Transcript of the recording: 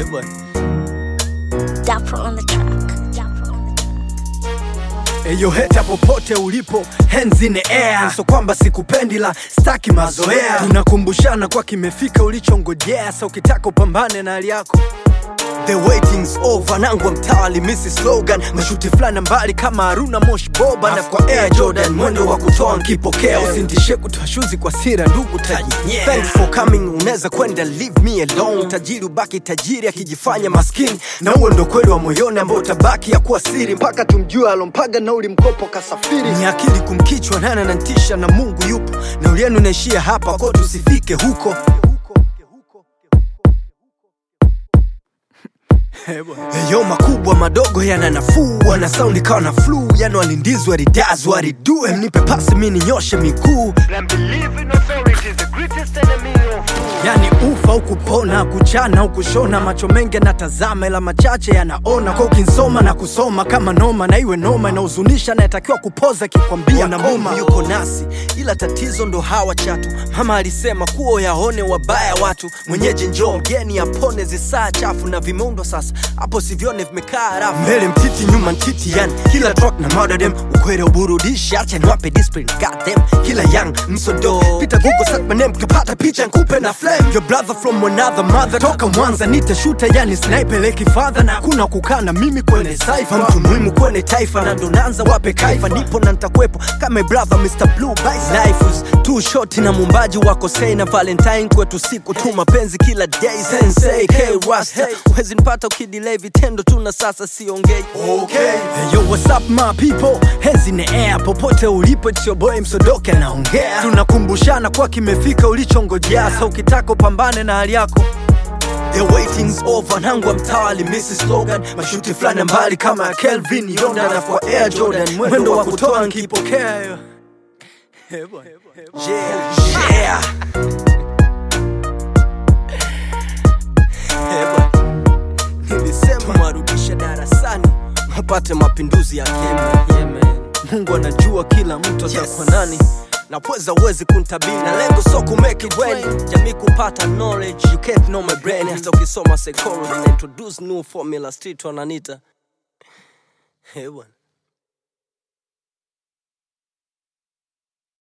bwana. Dapper on the track. Dapper on the track. Eyo heta popote ulipo, hands in the air. So kwamba sikupendi la staki mazoea, tunakumbushana kwa kimefika ulichongojea. Sa ukitaka upambane na hali yako The waiting's over, nangwa mtawali misi slogan mashuti fulani mbali kama Haruna Mosh Boba na kwa Air Jordan mwendo wa kutoa nkipokea, usintishe kutoa shuzi kwa sira ndugu taji. Thanks for coming, unaweza kwenda leave me alone. Tajiri ubaki tajiri akijifanya maskini, na huo ndo kweli wa moyoni ambao utabaki ya kuwa siri mpaka tumjue alompaga nauli mkopo kasafiri. Ni akili kumkichwa nana na ntisha na Mungu yupo, na ulienu naishia hapa kwa tusifike huko. Yo makubwa madogo yana nafuu, wana saundi kawa na flu, yani walindizwa ridazwa waridue, mnipe pasi mi ninyoshe miguu, And believe in authority is the greatest enemy of yani ufa au kupona, kuchana au kushona, macho mengi yanatazama ila machache yanaona, kwa ukinsoma na kusoma kama noma, na iwe noma inahuzunisha, nayetakiwa kupoza kikwambia na Mungu yuko nasi, ila tatizo ndo hawa chatu. Mama alisema kuo yaone wabaya watu, mwenyeji njoo mgeni apone zisaa chafu na vimeundwa sasa, hapo sivyone vimekaa rafu, mbele mtiti nyuma ntiti, yani kila track na murder them, ukweli uburudishi, acha niwape discipline, god damn, kila young msodo, pita google search my name, kapata picha nkupe na flame, your brother from another mother, toka Mwanza nitashuta, yani sniper leki father, na kuna kukaa na mimi kwenye cypher, mtu muhimu kwenye taifa, na ndo naanza wape kaifa, nipo na nitakuwepo kama brother Mr Blue Bice, life is too short, na mumbaji wako sei na Valentine kwetu siku tu mapenzi kila day, sensei K Rasta, huwezi nipata ukidelay vitendo tu na sasa siongei okay. Hey, yo, what's up my people, hands in the air, popote ulipo, it's your boy Msodoke anaongea, tunakumbushana kwa kimefika ulichongojea, sa ukitaka upambane na hali yako The waiting's over, nangwa mtawali Mrs. Slogan mashuti fulani mbali kama ya Kelvin Yonda na kwa Air Jordan mwendo wa kutoa nkipokea yo. Yeah, yeah. Eh, bwana. Nilisema mwarudishe darasani wapate mapinduzi ya keme. Mungu anajua kila mtu atakuwa nani na pweza uwezi kuntabiri na lengo so kumake it when jamii kupata knowledge you can't know my brain hata ukisoma psychology na introduce new formula street wananita Eh, bwana